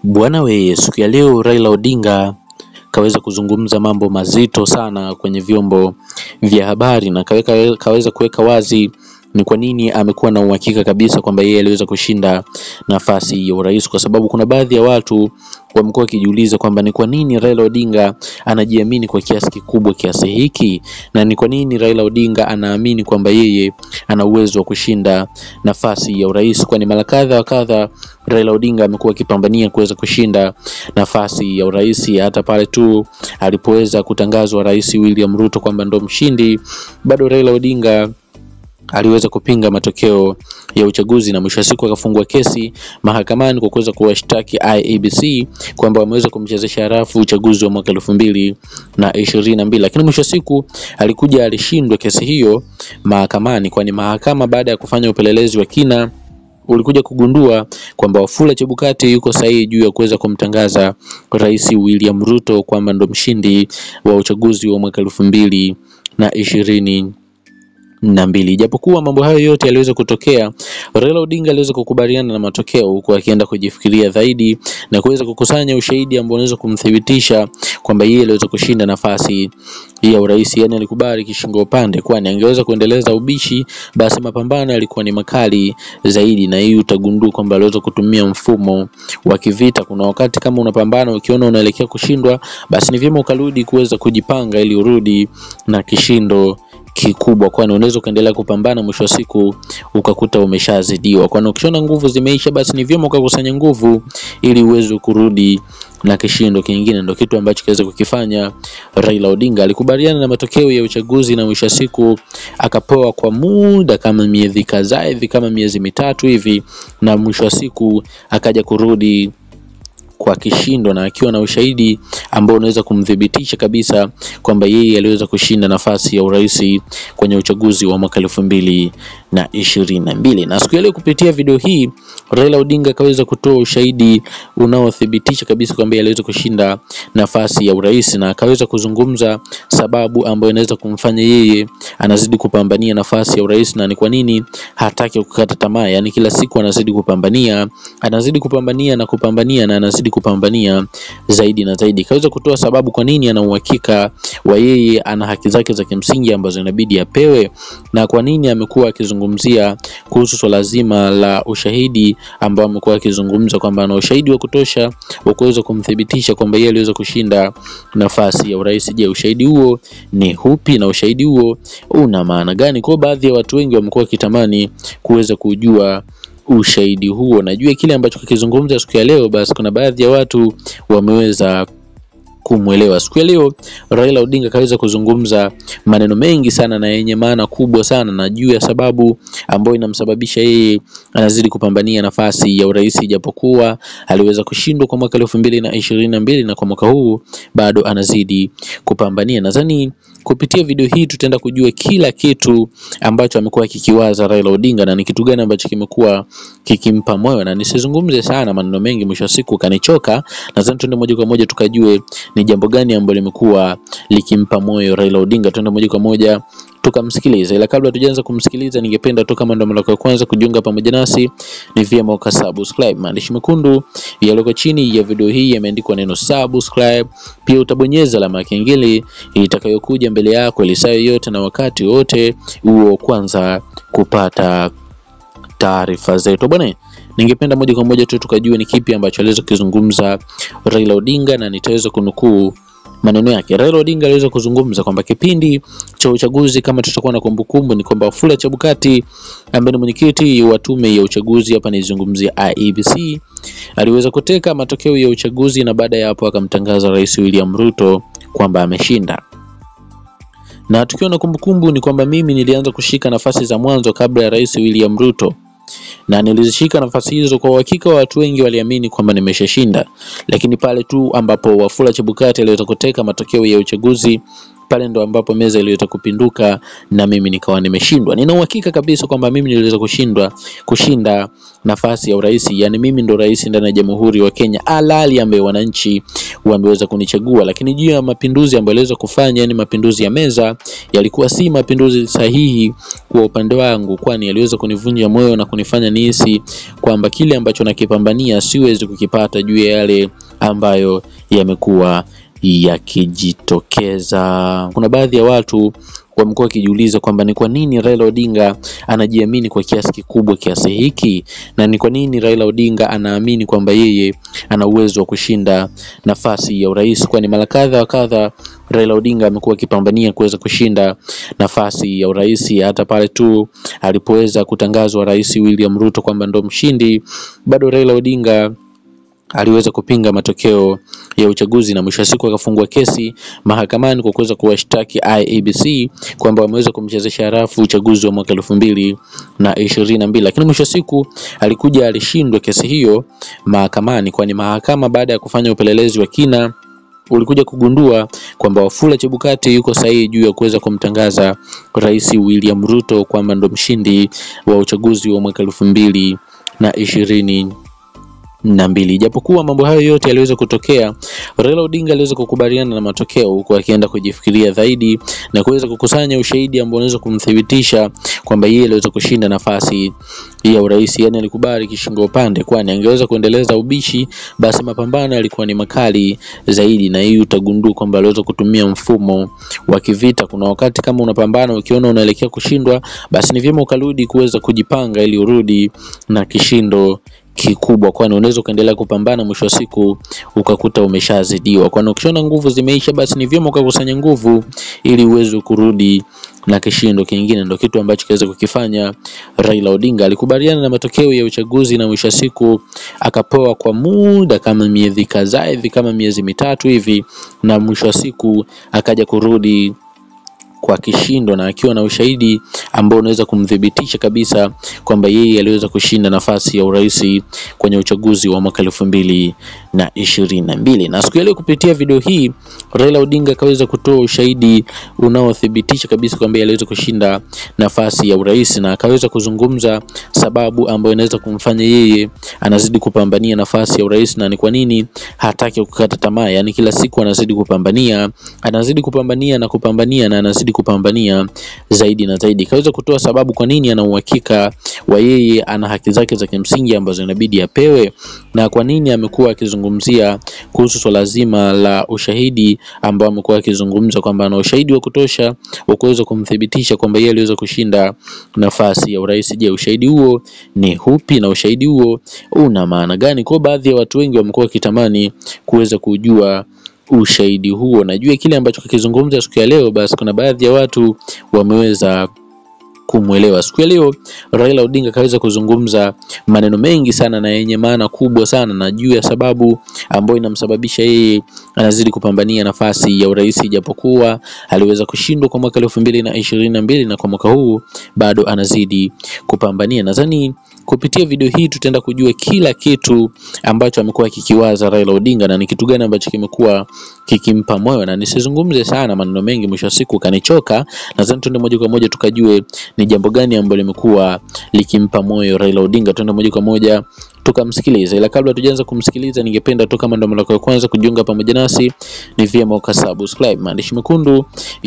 Bwana we, siku ya leo Raila Odinga kaweza kuzungumza mambo mazito sana kwenye vyombo vya habari na kaweka, kaweza kuweka wazi ni kwa nini amekuwa na uhakika kabisa kwamba yeye aliweza kushinda nafasi ya urais, kwa sababu kuna baadhi ya watu wamekuwa wakijiuliza kwamba ni kwa nini Raila Odinga anajiamini kwa kiasi kikubwa kiasi hiki, na ni kwa nini Raila Odinga anaamini kwamba yeye ana uwezo wa kushinda nafasi ya urais, kwani mara kadha wa kadha Raila Odinga amekuwa akipambania kuweza kushinda nafasi ya urais. Hata pale tu alipoweza kutangazwa Rais William Ruto kwamba ndo mshindi, bado Raila Odinga aliweza kupinga matokeo ya uchaguzi na mwisho wa siku akafungua kesi mahakamani kwa kuweza kuwashtaki IEBC kwamba wameweza kumchezesha harafu uchaguzi wa mwaka elfu mbili na ishirini na mbili, lakini mwisho wa siku alikuja alishindwa kesi hiyo mahakamani, kwani mahakama baada ya kufanya upelelezi wa kina ulikuja kugundua kwamba Wafula Chebukati yuko sahihi juu ya kuweza kumtangaza Rais William Ruto kwamba ndo mshindi wa uchaguzi wa mwaka elfu mbili na ishirini na mbili. Japokuwa mambo hayo yote yaliweza kutokea, Raila Odinga aliweza kukubaliana na matokeo huku akienda kujifikiria zaidi na kuweza kukusanya ushahidi ambao unaweza kumthibitisha kwamba yeye aliweza kushinda nafasi ya urais. Yani alikubali kishingo upande, kwani angeweza kuendeleza ubishi, basi mapambano yalikuwa ni makali zaidi, na hii utagundua kwamba aliweza kutumia mfumo wa kivita. Kuna wakati kama unapambana ukiona unaelekea kushindwa, basi ni vyema ukarudi kuweza kujipanga ili urudi na kishindo kikubwa, kwani unaweza ukaendelea kupambana, mwisho wa siku ukakuta umeshazidiwa. Kwani ukishaona nguvu zimeisha, basi ni vyema ukakusanya nguvu ili uweze kurudi na kishindo kingine. Ndio kitu ambacho kiweza kukifanya Raila Odinga. Alikubaliana na matokeo ya uchaguzi na mwisho wa siku akapewa kwa muda kama miezi kadhaa hivi, kama miezi mitatu hivi, na mwisho wa siku akaja kurudi kwa kishindo na akiwa na ushahidi ambao unaweza kumthibitisha kabisa kwamba yeye aliweza kushinda nafasi ya urais kwenye uchaguzi wa mwaka elfu mbili na ishirini na mbili. Na siku ya leo kupitia video hii Raila Odinga akaweza kutoa ushahidi unaothibitisha kabisa kwamba aliweza kushinda nafasi ya urais na akaweza kuzungumza sababu ambayo inaweza kumfanya yeye anazidi kupambania nafasi ya urais na ni kwa nini hataki kukata tamaa, yani kila siku anazidi kupambania, anazidi kupambania na kupambania na anazidi kupambania zaidi na zaidi. Kaweza kutoa sababu kwa nini ana uhakika wa yeye ana haki zake za kimsingi ambazo inabidi apewe, na kwa nini amekuwa akizungumzia kuhusu swala zima la ushahidi ambao amekuwa akizungumza kwamba ana ushahidi wa kutosha wa kuweza kumthibitisha kwamba yeye aliweza kushinda nafasi ya urais. Je, ushahidi huo ni upi na ushahidi huo una maana gani? Kwa baadhi ya watu wengi wamekuwa wakitamani kuweza kujua ushahidi huo. Najua kile ambacho kikizungumza siku ya leo, basi kuna baadhi ya watu wameweza kumwelewa. Siku ya leo Raila Odinga kaweza kuzungumza maneno mengi sana na yenye maana kubwa sana na juu ya sababu ambayo inamsababisha yeye anazidi kupambania nafasi ya urais, japokuwa aliweza kushindwa kwa mwaka elfu mbili na ishirini na mbili na kwa mwaka huu bado anazidi kupambania. Nadhani kupitia video hii tutaenda kujua kila kitu ambacho amekuwa kikiwaza Raila Odinga na ni kitu gani ambacho kimekuwa kikimpa moyo, na nisizungumze sana maneno mengi, mwisho wa siku kanichoka. Nadhani tuende moja kwa moja tukajue ni jambo gani ambalo limekuwa likimpa moyo Raila Odinga. Tuende moja kwa moja tukamsikiliza, ila kabla tujaanza kumsikiliza, ningependa tu kama ndo mara ya kwanza kujiunga pamoja nasi, ni vyema ukasubscribe. Maandishi mekundu yaliyoko chini ya video hii yameandikwa neno subscribe, pia utabonyeza alama ya kengele itakayokuja mbele yako ili saa yoyote na wakati wote huo kwanza kupata taarifa zetu bwana. Ningependa moja kwa moja tu tukajue ni kipi ambacho aliweza kuzungumza Raila Odinga na nitaweza kunukuu maneno yake. Raila Odinga aliweza kuzungumza kwamba kipindi cha uchaguzi, kama tutakuwa na kumbukumbu, ni kwamba Wafula Chebukati ambaye ni mwenyekiti wa tume ya uchaguzi, hapa nizungumzia IEBC, aliweza kuteka matokeo ya uchaguzi na baada ya hapo akamtangaza Rais William Ruto kwamba ameshinda na tukiwa na kumbukumbu ni kwamba mimi nilianza kushika nafasi za mwanzo kabla ya Rais William Ruto na nilizishika nafasi hizo kwa uhakika, watu wengi waliamini kwamba nimeshashinda, lakini pale tu ambapo Wafula Chebukati aliweza kuteka matokeo ya uchaguzi pale ndo ambapo meza iliweza kupinduka na mimi nikawa nimeshindwa. Nina uhakika kabisa kwamba mimi niliweza kushindwa kushinda nafasi ya urais, yani mimi ndo rais ndani ya Jamhuri wa Kenya halali ambaye wananchi wameweza kunichagua. Lakini juu ya mapinduzi ambayo aliweza kufanya, yani mapinduzi ya meza, yalikuwa si mapinduzi sahihi kwa upande wangu, kwani yaliweza kunivunja moyo na kunifanya nihisi kwamba kile ambacho nakipambania siwezi kukipata juu ya yale ambayo yamekuwa yakijitokeza. Kuna baadhi ya watu wamekuwa wakijiuliza kwamba ni kwa nini Raila Odinga anajiamini kwa kiasi kikubwa kiasi hiki, na ni kwa nini Raila Odinga anaamini kwamba yeye ana uwezo wa kushinda nafasi ya urais, kwani mara kadha wa kadha Raila Odinga amekuwa akipambania kuweza kushinda nafasi ya urais. Hata pale tu alipoweza kutangazwa Rais William Ruto kwamba ndo mshindi, bado Raila Odinga aliweza kupinga matokeo ya uchaguzi na mwisho wa siku akafungua kesi mahakamani kwa kuweza kuwashtaki IEBC kwamba wameweza kumchezesha harafu uchaguzi wa mwaka elfu mbili na ishirini na mbili, lakini mwisho wa siku alikuja alishindwa kesi hiyo mahakamani, kwani mahakama baada ya kufanya upelelezi wa kina ulikuja kugundua kwamba Wafula Chebukati yuko sahihi juu ya kuweza kumtangaza Rais William Ruto kwamba ndo mshindi wa uchaguzi wa mwaka elfu mbili na ishirini na mbili. Japokuwa mambo hayo yote yaliweza kutokea, Raila Odinga aliweza kukubaliana na matokeo huku akienda kujifikiria zaidi na kuweza kukusanya ushahidi ambao unaweza kumthibitisha kwamba yeye aliweza kushinda nafasi ya urais. Yani alikubali kishingo upande, kwani angeweza kuendeleza ubishi, basi mapambano yalikuwa ni makali zaidi, na hii utagundua kwamba aliweza kutumia mfumo wa kivita. Kuna wakati kama unapambana ukiona unaelekea kushindwa, basi ni vyema ukarudi kuweza kujipanga ili urudi na kishindo kikubwa, kwani unaweza ukaendelea kupambana, mwisho wa siku ukakuta umeshazidiwa. Kwani ukishaona nguvu zimeisha, basi ni vyema ukakusanya nguvu ili uweze kurudi na kishindo kingine. Ndio kitu ambacho kiweza kukifanya Raila Odinga. Alikubaliana na matokeo ya uchaguzi na mwisho wa siku akapewa kwa muda kama miezi kadhaa hivi, kama miezi mitatu hivi, na mwisho wa siku akaja kurudi kwa kishindo na akiwa na ushahidi ambao unaweza kumthibitisha kabisa kwamba yeye aliweza kushinda nafasi ya urais kwenye uchaguzi wa mwaka elfu mbili na ishirini na mbili. Na siku ya leo kupitia video hii Raila Odinga akaweza kutoa ushahidi unaothibitisha kabisa kwamba yeye aliweza kushinda nafasi ya urais na akaweza kuzungumza sababu ambayo inaweza kumfanya yeye anazidi kupambania nafasi ya urais na ni kwa nini hataki kukata tamaa, yani kila siku anazidi kupambania, anazidi kupambania na kupambania na anazidi kupambania zaidi na zaidi. Kaweza kutoa sababu kwa nini ana uhakika wa yeye ana haki zake za kimsingi ambazo inabidi apewe, na kwa nini amekuwa akizungumzia kuhusu swala zima la ushahidi ambao amekuwa akizungumza kwamba ana ushahidi wa kutosha wa kuweza kumthibitisha kwamba yeye aliweza kushinda nafasi ya urais. Je, ushahidi huo ni hupi na ushahidi huo una maana gani? Kwa baadhi ya watu wengi wamekuwa wakitamani kuweza kujua ushahidi huo. Najua kile ambacho kakizungumza siku ya leo, basi kuna baadhi ya watu wameweza kumwelewa. Siku ya leo Raila Odinga kaweza kuzungumza maneno mengi sana na yenye maana kubwa sana na juu ya sababu ambayo inamsababisha yeye anazidi kupambania nafasi ya urais, japokuwa aliweza kushindwa kwa mwaka elfu mbili na ishirini na mbili na kwa mwaka huu bado anazidi kupambania. Nadhani kupitia video hii tutaenda kujua kila kitu ambacho amekuwa kikiwaza Raila Odinga na ni kitu gani ambacho kimekuwa kikimpa moyo, na nisizungumze sana maneno mengi, mwisho wa siku kanichoka. Nadhani tuende moja kwa moja tukajue ni jambo gani ambalo limekuwa likimpa moyo Raila Odinga. Tuende moja kwa moja tukamsikiliza, ila kabla tujaanza kumsikiliza, ningependa tu kama ndo mara ya kwanza kujiunga pamoja nasi, ni vyema ukasubscribe maandishi mekundu